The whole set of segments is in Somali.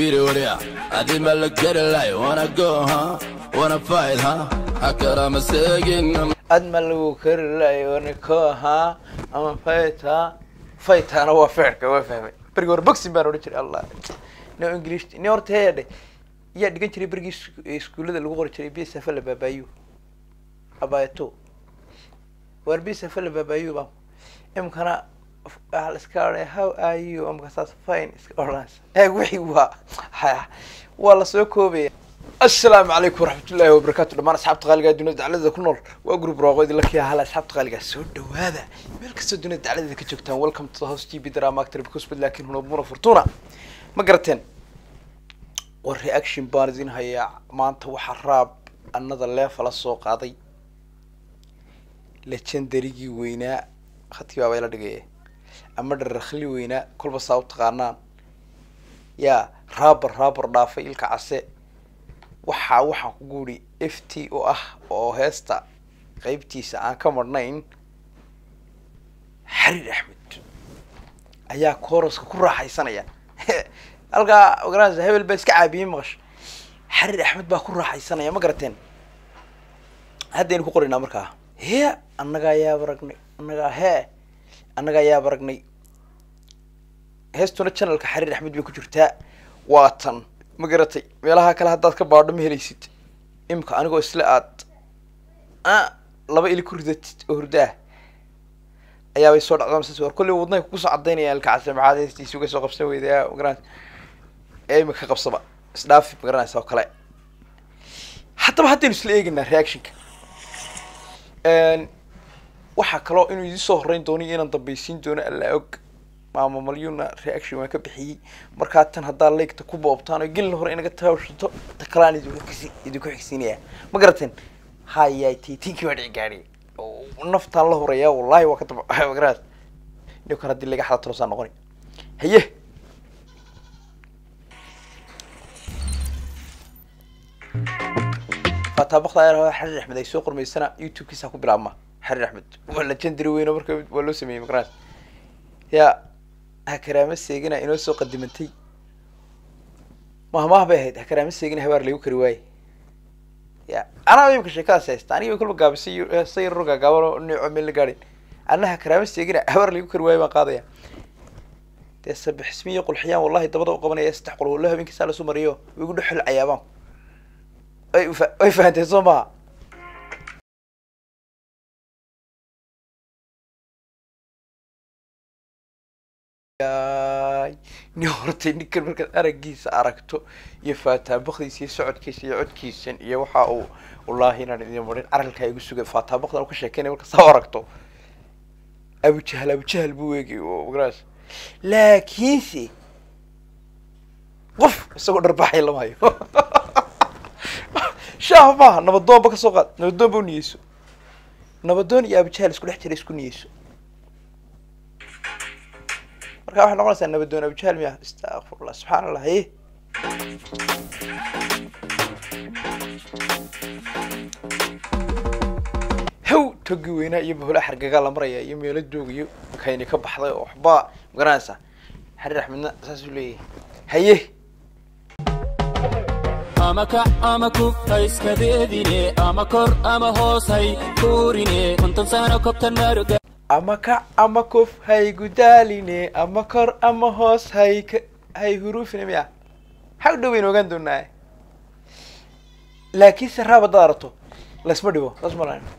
Beat it with ya. I did my look at it like, wanna go, huh? Wanna fight, huh? I cut I'm a second. I'm ad ma lagu kari layo niko ahaa ama fayta faytana waa feerka waa fahmay berigi hore boxing baan odhan jiray allah no english ni horta heedhe yaa dhigan jiray berigii isku- iskuullada lagu qori jiray bsafa la baabaayu abayato waar bsafa la baabaayu ba imkana waxaa la iska odhanaya how are you amka saas fine iska odhanaysa eeg wixii waa ha- waa lasoo koobaya asalaamu calaykum waraxmatullaahi wabarakaatu dhammaan asxaabta qaaliga ee dunida dacladeda ku nool waa group raaqoodi la kiya hala asxaabta qaaliga soo dhawaada meel kastoo dunida dacladeda ka joogtaan welcome to the house tv drama actor because but laakiin hunabuna fortuna ma garateen war reaction baan idin hayaa maanta waxaa raab another level la soo qaaday legendarygii weynaa khadkii baaba ila dhigaya ama dharakhli weynaa kolba saa u taqaanaan yaa raabar raabar dhaafay ilka case waxaa waxaan ku guuri f t oo ah oo heesta qeybtiisa aan ka marnayn xariir axmed ayaa kooraska ku raaxaysanaya halkaa ogaanaysa hebel baa iska caabiyey maqasho xariir axmed baa ku raaxaysanaya ma garateen haddaynu ku qoraynaa markaa hee annagaa yaab aragnay annagaa hee annagaa yaab aragnay heestuna channelka xariir axmed bay ku jirtaa waa tan ma garatay meelaha kale haddaad ka baadho ma helaysid imika anigoo isla aad a laba ili ku ridatid oo hurdo ah ayaabay soo dhacdaa masas war kolley wadnahay kugu soo cadaynayaan ilkacase maxaad heestiisi uga soo qabsan weyda magaran ee imika ka qabsaba isdhaafi magaranaysa oo kale haddaba haddaynu isla eegaynaa reactionka waxaa kaloo inuu idin soo horreyn doono iyo inaan dambaysiin doono alla og maama malyuna reaction waan ka bixiyey markaa tan haddaa leegta ku boobtaan oo gelin hore inaga taawshato ta kalaan idinku xigsi- idinku xigsiinaya ma garateen hayay tiitinkii baa dhici gaadhay oo naftaan la horeeyaa wallahi waa ka daba magarat ninkan haddii laga xada tolosaan noqoni haye fataabakda ayaa xariir axmed ay soo qormaysana youtube-kiisa ku bilaabma xariir axmed waa legendary weyno marka waa loo sameeyey magarat yaa hakaraama seegina inoo soo qadimantay mahmaah bay ahayd hakaraama seegina habaar lagu kari waaye ya anaa imika sheekadaas haysta aniga kolba gaabisay iyo say yaroo gaagaabano neeco meel la gaadhin anna hakaraama seegina habaar lagu kari waaye baan qaadaya dee sabixismiyo qulxiyaan wallahi dabada u qabanaya saddex qol wallo habeenkiisaa lasu mariyo igu dhexol cayaabaan ay ufa- way fahanteen soo maha yaay nin hortay ninkan markaad araggiisa aragto iyo faataabakdiisa iyo socodkiisa iyo codkiisan iyo waxa uu wallaahi inaan idin marin caralkaa igu sugay faataabakdan u ka sheekeynaya marka saa u aragto abujahal abujahal buu weegay oo magaras laakiinse qof isagoo dharbaaxay lama hayo shaah maaha nabadoonba ka soo qaad nabadoonba u niyeyso nabadoon iyo abujahal isku dhex jira isku niyeyso marka waxay noqonaysaa nabadoon abujahal miya astaqfirullah subxaan allah haye haw togi weynaa iyo bahula xargagaa la maraya iyo meelo joogayo kayni ka baxday oo waxba magaranaysaa xariir axmedna saasuu leeyahay haye ama kac ama kuf ha iska deedine ama kor ama hoos hay kuurine konton sano kobtan maruga ama kac ama kuf hay gudaaline ama kor ama hoos hay ka hay huruufine miya maxaa u dhaweyn ogaan doonaa laakiinse raab haddaad arato laysma dhibo saas ma lahayn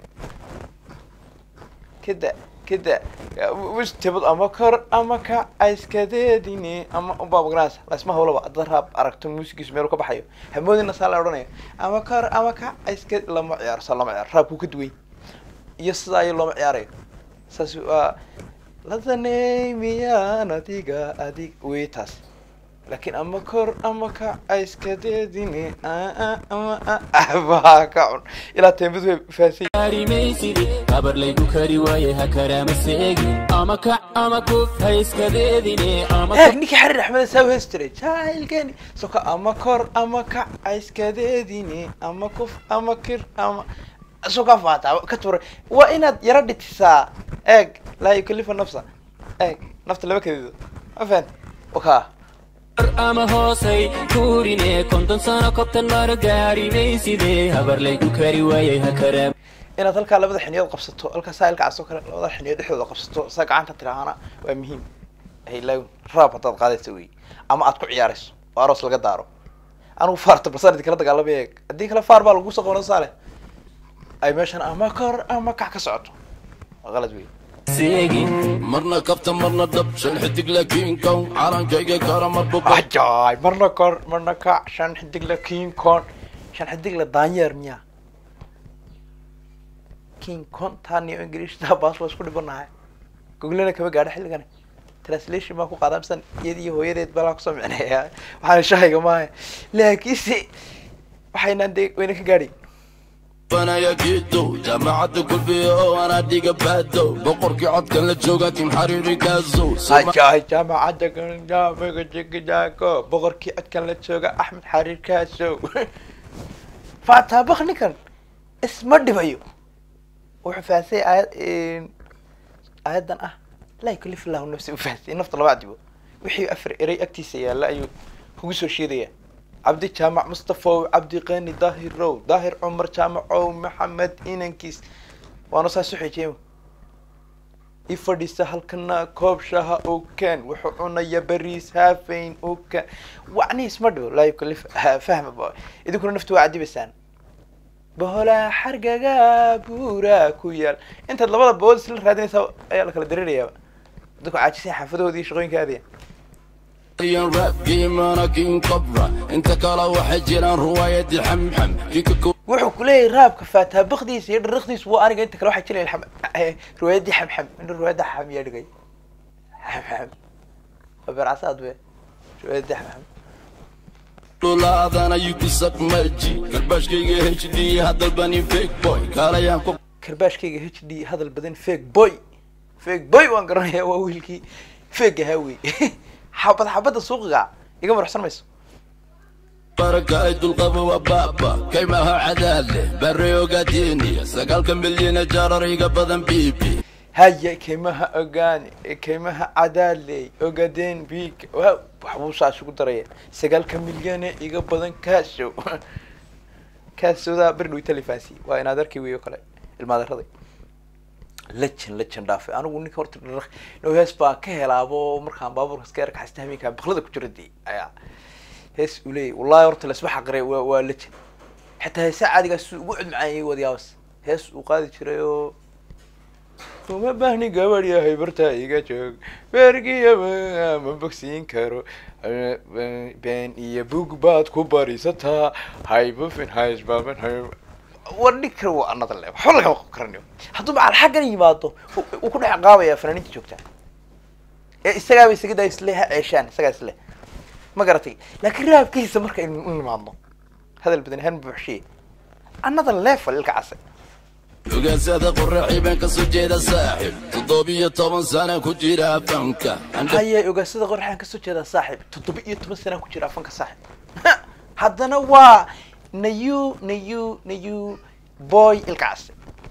kada kada wistebad ama kor ama kac aiskadeedine ama ubaa magaranaysa laysma hawlaba haddaad raab aragto muusigiisu meelu ka baxayo hamoodina saa la odhanaya ama kor ama kac aiska lama ciyaaro saa lama ciyaaro raabkuu ka duway iyo sidaa iyo looma ciyaarayo saas waa ladaney miyaan adiga adig wey taas laakiin ama kor ama kac aiskadeedine baa ka cun ilaa teembadu way fahansan arimaysidi habar laygu kari waaye ha karaama seegin ama kac ama kuf ha iska deedine ama heeg ninkii xariir axmed saa u hees jiray jaahilkeni soka ama kor ama kac aiskadeedine ama kuf ama kir ama soka faata ka turay waa inaad yaro dhitisaa eeg laa yukalifa nafsa eeg nafta lama kadido ma fahanta waka ama hoosay kuurine konton sano kobtan maro gaarimayside habarlaygu kari waayay ha karaam inaad halkaa labada xiniyood qabsato halkaa saailka cas oo kale labada xiniyood dhexdooda qabsato saa gacanta tiraahana waa muhiim haylaawin raab haddaad qaadaysa wey ama aad ku ciyaarayso oo aroos laga daaro anigu faarta balsaan kala dagaalamaya haddii kale faar baa lagu soo qaban saale ay meeshan ama kor ama kac ka socoto waa qalad wey seegin marna kabta marna dhab shan xidig laakiin kow calankayga kara marba ba ajaay marna kor marna kac shan xidig la king con shan xidig la daanyeer miyaa king con taan iyo ingiriishta baas waa isku dhibanahay googlena kama gaadho xilligan translation baa ku qaadaa misan iyada iyo hooyadeed balaa kusoo micneeya waxaan shahayga maaha laakiinse waxaynaan dee wayna ka gaadhay banaya kiido jaamacadda kulbiya oo anaa dhiga baado boqorkii codkan la jooga kim xariiri kaaso ajaay jaamacadda ganjaamiga jigijaako boqorkii codkan la jooga axmed xariir kaasow faataabak ninkan isma dhibayo wuxuu fahansay aayad aayaddan ah laa yukalif illahu nafsi u fahansay nafta lama cadibo wixii afar erey agtiisa yaalla ayuu kugu soo sheedaya cabdi jaamac mustafow cabdi qani daahirow daahir cumar jaamacow maxamed inankiis waana saas u xeejeema i fadhiisa halkana koob shaha oo kaan wuxuu cunaya bariis haafayn oo kaan wacni isma dhibo laa yukalif fahma ba idinkuna naftu waa cadibaysaan boholaa xargaga buura ku yaal intaad labada bood isla raadinaysaa ayaa la kala dareerayaaba dadku caajisay xaafadahoodii shaqooyinka aadaya yan raabkii manakin qabra inta kale waxay jiraan ruwaayadii xamxam kika ko wuxuu kuleeyahay raabka faataabakdiisa iyo dhariqdiisa waa aniga inta kale waxaa jilay riwaayadii xamxam in riwaayadda xam yaa dhigay xamxam waa beercasaad be riwaayadii xamxam dhulaadana yukisak marji kalbaashkayga h d hadalbani fake boy kaalayaan ku karbaashkayga h d hadal badan fake boy fake boy waan garanayaa waa wiilkii fake ahaa wey xabad xabadda suuqiga iga muruxsan mayso barakay dulqaba waa baaba kaymaha cadaale bare ogaadiniya sagaalka milyana jaarariga badan bibi haya kaymaha ogaani kaymaha cadaaley ogadeen big wa waxbuu saas ugu daraya sagaalka milyane iga badan kaasow kaasowdaa berdhow talifansi waa inaad arkay wey oo kale ilmaadaraday lejan lejan dhaafay anigu ninka horta dhar no hees baan ka helaabo markaan baabuurka iska yarka xasta hameenkaa baklada ku jira dee ayaa hees uu leeyahy wallahi horta lasma xaqire waa waa lejan xataa heesa caadigaas suu ugu cudmacaayay wadiyaabas hees uu qaadi jiray oo uma baahni gabadh yahay bartaa iga joog beergiya ma bogsiin karo been iyo bug baad ku barisataa haybufin haysbaban hay war ninkan waa anada le waxba lagama qab karanayo hadduu macal xaggan yimaado uu ku dhex qaabaya fanaaniinta joogtaa ee isagaaba isaga daa isle ha ceeshaan isagaa isle ma garatay laakiin raabkiisa marka in u nimaadno hadal badan han buuxshiye another level ilka case ogaasada qoraxi baan kasoo jeeda saaxib toddobiyo toban sana ku jira fanka haye ogaasada qorxaan kasoo jeedaa saaxib toddoba iyo toban sanaa ku jira afanka saaxib haddana waa nayu nayu nayu boy ilkaasi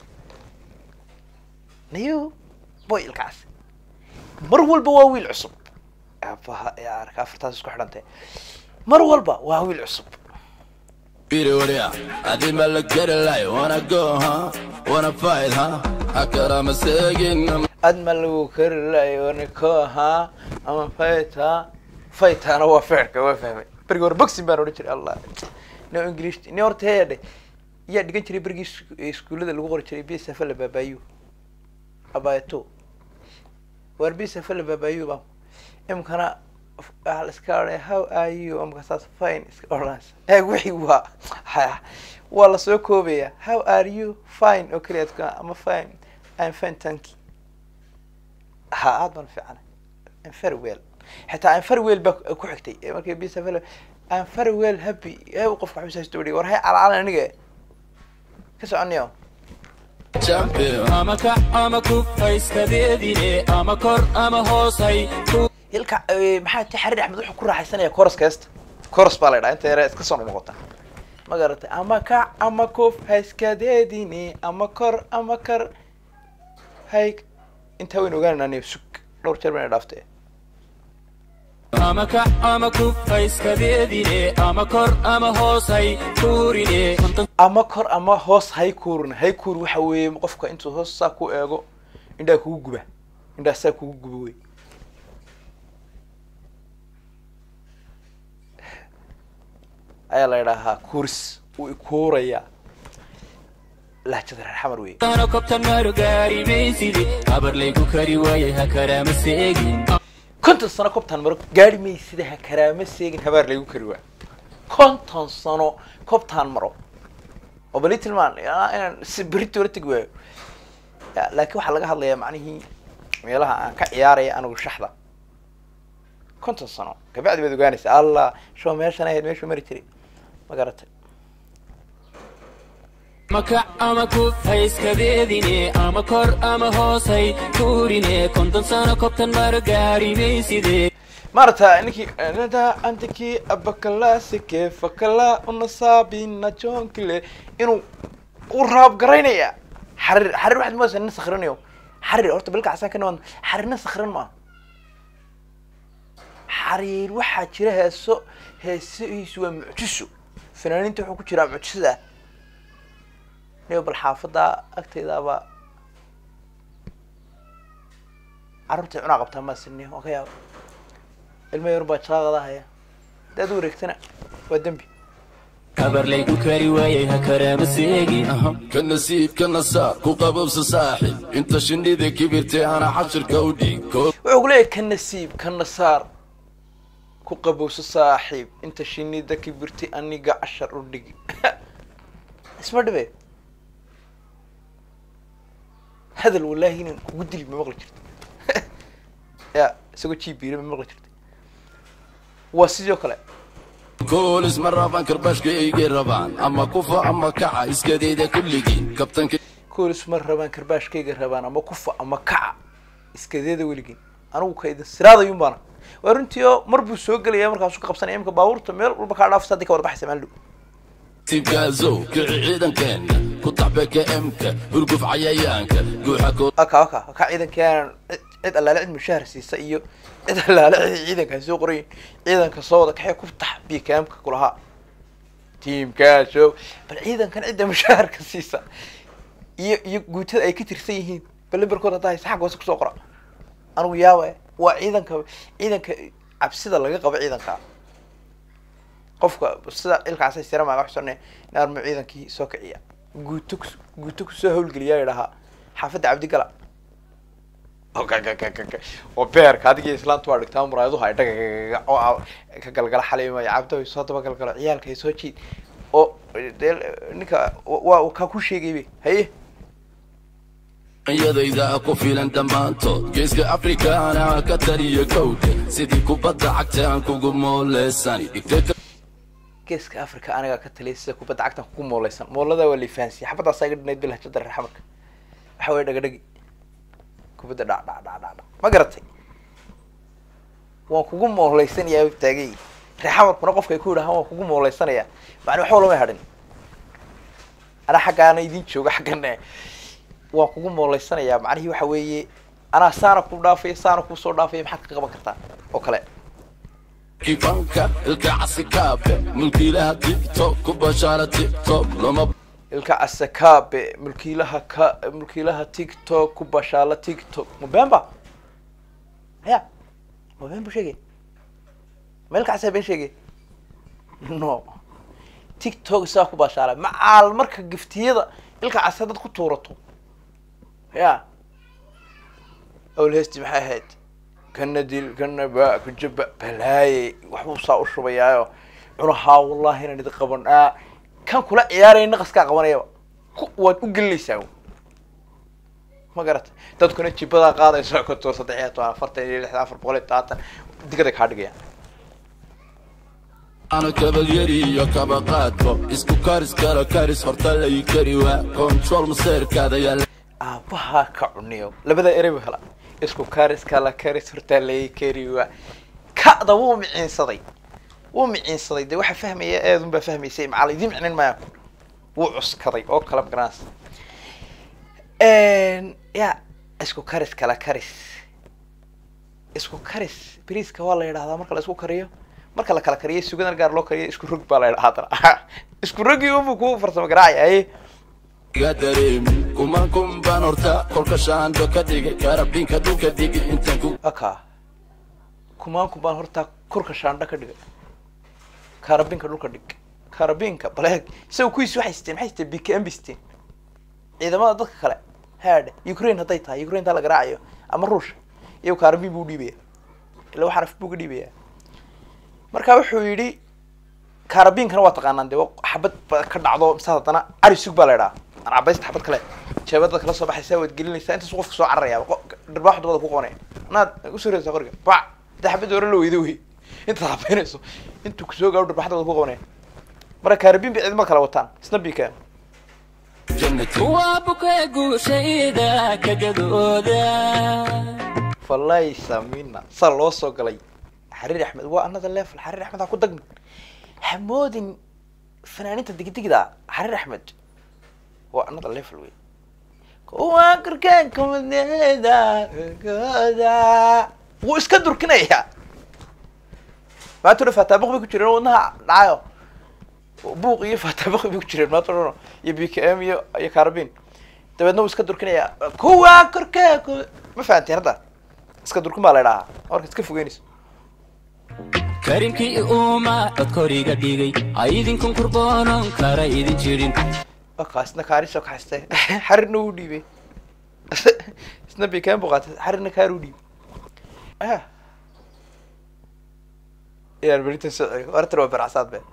nayu boy ilkaasi mar walba waa wiil cusub aabaha ee arka afartaas isku xidhantay mar walba waa wiil cusub Pirulia, I did my look at it like wanna go, huh? Wanna fight, huh? I could I'm a second. aad ma lagu kari layo niko ahaa ama fayta faytana waa feerka waa fahmay berigi hore boxing baan odhan jiray allah no english ni horta heedhe yaa dhigan jiray berigii isku- iskuullada lagu qori jiray bsafa la baabaayu abayato waar bsafa la baabaayu ba imkana waxaa la iska odhanaya how are you amka saas fine iska odhanaysa ee wixii waa ha- waa lasoo koobaya how are you fine oo keliya adka ama fine I'm fine thank you ha aad baan fiicana I'm very well xitaa I'm very well baa ku xigtay ee markii bisa fel I'm very well happy ee uu qofka xubisa haysto war hay calaalan aniga ka soconayo Champion. ama kac ama kuf hayskadeedine ama kor ama hoos hay ku hilka eh, maxaa ti xariir axmed wuxuu ku raaxaysanaya koroska heesta koros baa la ydhaha inta yare iska soo noqota ma garatay ama kac ama kuf hayskadeedini ama kor ama kar hay intaa waynu ogaanayna sug dhowr jeer bayna dhaaftay ama kac ama kub ha iskadeedine ama kor ama hoos hay kuurine konton ama kor ama hoos hay kuurin hay kuur waxa weeye qofka intuu hoos saa ku eego indhaa kugu guba indhaa saa kugu guba wey ayaa la idhaahaa kuuris wuu ikuurayaa lahjada reer xamar wey sano kobtan maaro gaari mayside habar laygu kari waayay ha karaama seegin konton sano kobtaan maro gaari may sida ha karaama seegin habaar laygu kari waa konton sano kobtaan maro oo bali tilmaan yaa inaan si berito la tegi waayo ya laakiin waxaa laga hadlayaa macnihii meelaha aan ka ciyaaraya anigu shaxda konton sano kabacdi baad ogaanaysa allah show meeshan ahayd meeshuu mari jiray ma garatay ama kac ama kub ha iskadeedine ama kor ama hoos hay kuurine konton sano kobtan maaro gaari mayside maarata ninkii nada antiki abakalasike fakala unasabina jonkile inuu u raab garaynaya xarir xarir waxaad moodaa nin sakrinayo xarir horta bilka casaan ka nimaad xarirna sakrin ma xariir waxaa jira heeso heesihiisu waa mucjiso fanaaniinta wuxuu ku jiraa mucjisada niyo bal xaafada agtaydaaba carruurtay cunaa qabtaa maasiniyo waa ka yaaba ilmo yar baa jalaaqada haya hadaad u wareegtana waa dembi habar laygu kari waayay ha karaama seegin ka nasiib ka nasaar ku qabobsa saaxib inta shinnida kibirtay ana xashirka u dhiig koo wuxuu ku leeyahay ka nasiib ka nasaar ku qabowso saaxiib inta shinida kibirtay aniga cashar u dhigi isma dhibe hadal wallaahi inan kugu dili ma maqli jirta ya isagoo jibiira ma maqli jirta waa sidoo kale koolis ma rabaan karbashkaygay rabaan ama kufa ama kaca iskadeeda kulligiin kabtanka koolis ma rabaan karbaashkayga rabaan ama kufa ama kaca iskadeeda weligin anigu ka idin siraadayun baana waa runtii oo mar buu soo gelaya markaasuu ka qabsanaya imka baabuurta meel walba kaa dhaafsa haddii ka wada baxaysa maalin dhow tibkaasow kici ciidankeenna ku taxbeka emka hurguf cayayaanka guuxa koo aka aka aka ciidankaan cid cid allaale cid mushaahar siisa iyo cid allaale cid ciidankaa soo qorayin ciidanka soo wada kaxee ku tax bikaamka kulahaa tiimkaaso bal ciidankan cidda mushaharka siisa iyo iyo guutada ay ka tirsan yihiin bal lambarkood haddaa haysa xagga hoose kusoo qora anigu yaaba waa ciidanka ciidanka cabsida laga qabo ciidanka qofka sida ilkaasay sira maaga xusane naarmo ciidankii soo kiciya guuto kus- guuto kusoo hawlgeliyaa idhahaa xaafadda cabdigala oo beerka adiga islaantu waa dhigtaa muraayaduhu ay dhagagaga oo a- ka galgala xaliimaya cabdo ay soo daba galgalo ciyaalka ay soo jiid oo dee ninka waa uu kaa ku sheegaybe haye iyadayda ku filan dhammaantood geeska afrikaana ka taliya kowdhe sidii kubadda cagta aan kugu mooleysani dhigtay geeska africa anigaa ka taliya sida kubadda cagtan kugu mooleysan moolada waa liifahansiya xabadaasaa iga dhinayd bilhajada reer xamarka waxa weye dhagadhagi kubadda dhac dhac dhac dhac dhac ma garatay waan kugu mooleysanayaa taagay reer xamarkuna qofka ay ku yidhahaan waan kugu mooleysanayaa macni waxba lama hadhin anaa xaggaana idin jooga xaggana waan kugu mooleysanayaa macnihii waxa weeye anaa saana ku dhaafaya saana kusoo dhaafaya maxaad ka qaban kartaa oo kale kifanka ilka casikaabe mulkiilaha tiktok ku bashaara tiktok loma ilka asakabe mulkiilaha ka mulkiilaha tiktok ku bashaala tiktok mabemba ya mabeen bu sheegay ma ilka asa been sheegay no tiktok isaa ku bashaala macaal marka giftiyada ilka casa dad ku tuurato ya awlhesti maxay ahayd kana dil kana ba kujaba balaaye waxbuu saa u shubayaayo cunahaa wallahi inaan idin qaban aa kan kula ciyaaraya naqaskaa qabanayaba ku waad u gelinaysaa ma garatay dadkuna jibadaa qaadayso kontor saddex iyo toban afartan iyo lixdan afar boqol iyo todobaatan digada kaa dhigayaan ana kabalyari iyo kaba qaadko isku karis kala karis horta lay kari waa control maseerkaada yaa aabahaa ka cuniyo labada erey bu hela isku karis kala karis hortaa laga kari waa ka'da wuu miciinsaday wuu miciinsaday dee waxaa fahmaya eedun baa fahmaysay macal idiin micnin maaya wuu cuskaday oo kala garans ya isku karis kala karis isku karis bariiska waa la yidhahdaa marka la isku kariyo marka la kala kariyo sugadan gaar loo kariyo isku rog baa la yidhahdaa haddana isku rogi unbu ku farsamo garaacaya haye iga dareemi kuman kun baan horta kolka shaando ka dhigay karabinka dhulka digi intaan ku aka kumaanku baan horta kurka shaandha ka dhigay kaarabinka dhulka dhig kaarabinka baleeg isaga kuwiis waxay siteen maxay siteen bkm bay siteen ciidamada dadka kale haadhe ukraine hadday tahay ukraine taa la garaacayo ama ruushka iyago kaarabin buu udhiibaya ila wax araf buu ka dhiibaya marka wuxuu yidhi kaarabinkana waa taqaanaan dee xabad ba ka dhacdo mise haddana cari sug baa la idhaha arcabaysta xabad kale jeebada kala soo baxaysa waad gelinaysaa intaas qofka soo cararaya dharbaax dabada ku qabanaya anaad usoo reedaysaa qoriga bac inta xabad hore la weydo wey intaad habeynayso intuu kusoo gaaro dharbaax dabada ku qabanaya marka kaarabin bay ciidamada kala wataan isna bika jannati waa bukee guushayda ka gadooda falay samina saa loo soo galay xariir axmed waa another level xariir axmed ha ku dagmin hamoodin fanaaninta digdigda xariir axmed waa another level wey kuwa korkaan kumadeeda goda wuu iska durkinaya maanta dhan faataabuq bay ku jireen oo wadnaha dhacayo buuq iyo faataabuq bay ku jireen maanta dhan iyo b k m iyo iyo carabin dabeedna wuu iska durkinaya kuwa korkaan ku ma fahanteen hadda iska durkin baa la idhahaa marka iska fogeynayso karimkii uuma codkoriga dhigay aydinkan kurboonon kara idin jirin aka isna kaarisoo kaxaystay xarirna wuu dhiibay isna bikaan buu qaatay xarirna kaar u dhiibay ah yaan beritan soo celiyo hortan waa baracsaad be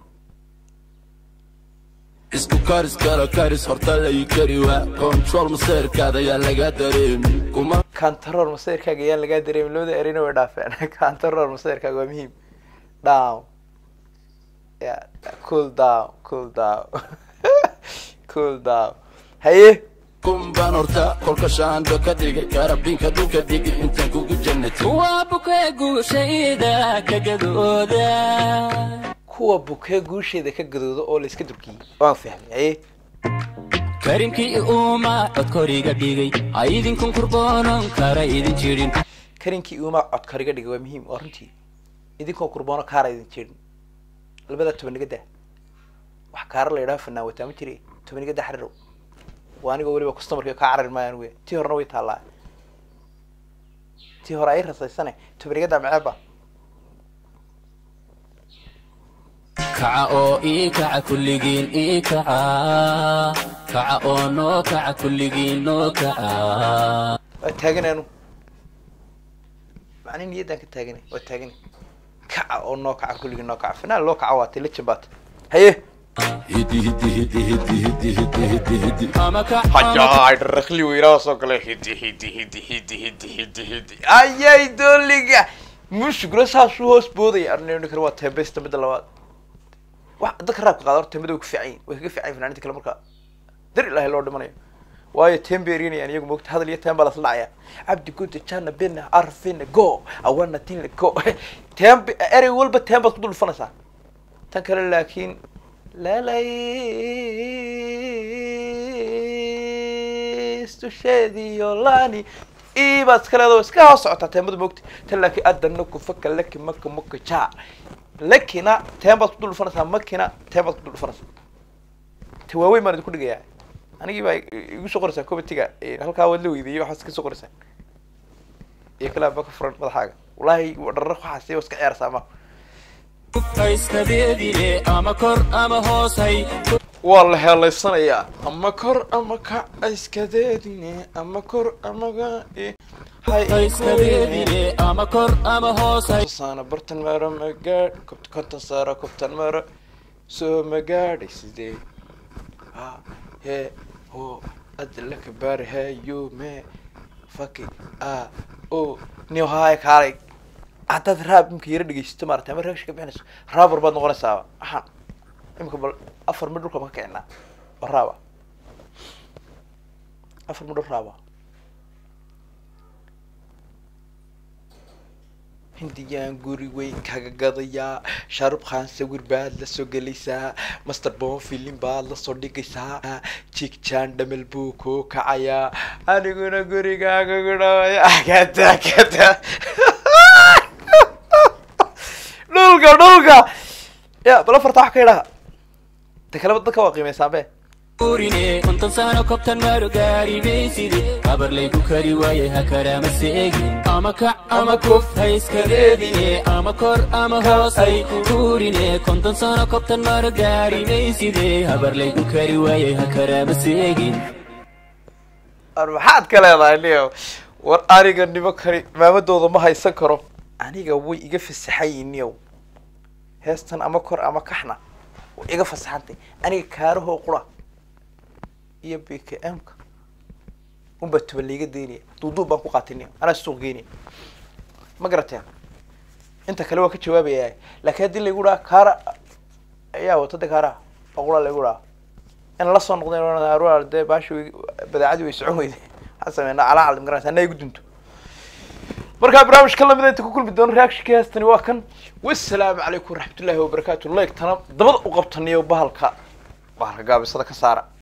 isku karis kala karis horta layi kari waa control maseerkaada yaa laga dareemi kuman kantaroor masayrkaaga yaan lagaa dareemin labada ereyna way dhaafeen kantaroor masayrkaaga waa muhiim down ya cool down cool down cool down haye kun baan horta kolka shaando ka dhigay karabinka dhulka digi intaan kugu jannati waa bukee guushayda ka gadooda kuwa bukee guusheeda ka gadooda oo la iska durkiyey waan fahmay haye karimkii uuma codkoriga dhigay aydinkan kurboonon kara idin jirin karinkii uuma codkariga dhigay waa muhiim waa runtii idinkoo kurboono kaara idin jeedin labada tobaniga dah wax kaara la yidhaha fanaan wataa ma jire tobaniga dah xarirow waa anigoo weliba customarka kaa carari maayaan wey tii horena way taallaa tii hore ay rasaysane tobaniga dah maceeba kaca oo ii kaca kulligiin ii kaca kaca oo noo kaca kulligiin noo kaca waa taagan anu macni niyaddaan ka taaganay waa taaganay kaca oo noo kaca kulligii noo kaca fanaan loo kaca waatay legend baata haye hidi hidi hidi hidi hidi hidi hidi hidi ama kac ama hajaay dharakli weynaa soo galay hidi hidi hidi hidi hidi hidi hidi ayay dooliga mushkula saasuu hoos boodaya arnayni kale waa teebeysta midda labaad wax dadka raabka qaada horta teembada way ku fiican yihin way kaga fiican yihin fanaaniinta kale marka dar ilaahay loo dhimanayo waayo teem bay erinayaan iyagu mogta hadal iyo teem baa lasla dhacaya cabdi guda jana bina arfina go awana tinla go teem erey walba teem baad ku dul dhufanaysaa tan kale laakiin lalaystushediyo lani ibaad iska leedo iska hoos socotaa teemada mogta tan laakiin adana kufaka laki maka maka ja lakina teem baad ku dul dhufanaysaa makina teem baad ku dul dhufanaysaa ta waaweyn baan idinku dhigayaa anigii baa igu soo qoraysaa comitiga halkaa waad la weydiiyey waxaad iska soo qoraysaan iyo kalaa ba ka furan madaxaaga wallahi dharar waxaas iska ciyaarsaa ma hayskadeedine ama kor ama hoosay waa la heelaysanayaa ama kor ama ka iskadeedine ama kor ama ka hayskadeedine ama kor ama hoosay saana bartan maro magaadh kobt konton saaro kobtan maro soo magaadhay sidee ha hee ho adla kabaar hayo me faki a o niyo haay kaalay haddaad raab imika yara dhegeysato maarata ama reaction ka bixinayso raabar baad noqonaysaaba waxaan imika bal afar midh dhulka ma ka kicinaa oo raaba afar midh raaba hindiyaan guri weyn kaga gadayaa shaarub khan sawir baad la soo gelaysaa master bon filin baad la soo dhigaysaa jig jan dhamel buu kuu kacayaa aniguna gurigaaga gudhawaya kada kada dhulka dhulka ya bala farta wax ka idhaha ta kaleba dadka waa qiimeysaanbe urine konton sano kobtan maro gaari bayside habar laygu kari waayay ha karaama seegin ama kac ama kuf ha iska reebine ama kor ama hoos hay urine konton sano kobtan maro gaari bayside habar laygu kari waayay ha karaama seegin ar maxaad ka leedahay niyo war aniga nimo kani maamadooda ma haysan karo aniga way iga fasaxayin niyow heestan ama kor ama kaxna way iga fasaxantay aniga kaarahoo qura iyo b k m-ka unbaa tuba layga daynaya duuduub baan ku qaatay niyo anaa suuq geynaya ma garateen inta kale waa ka jawaabaya laakiin haddii laygu dhaha kaara ayaa watada kaaraha oo qura laygu dhaha in la soo noqdeen dee baashi way badaacadii way socon weyday waxaan sameynaa calaacal magaranaysa anaa igu dunto markaa barnaamijka lamida inta ku kulmi doono reactionka heestani waa kan wasalaamu calaykum waraxmatullaahi wabarakaatu like tana dabada u qabtaniyo bahalka bahalka gaabisada ka saara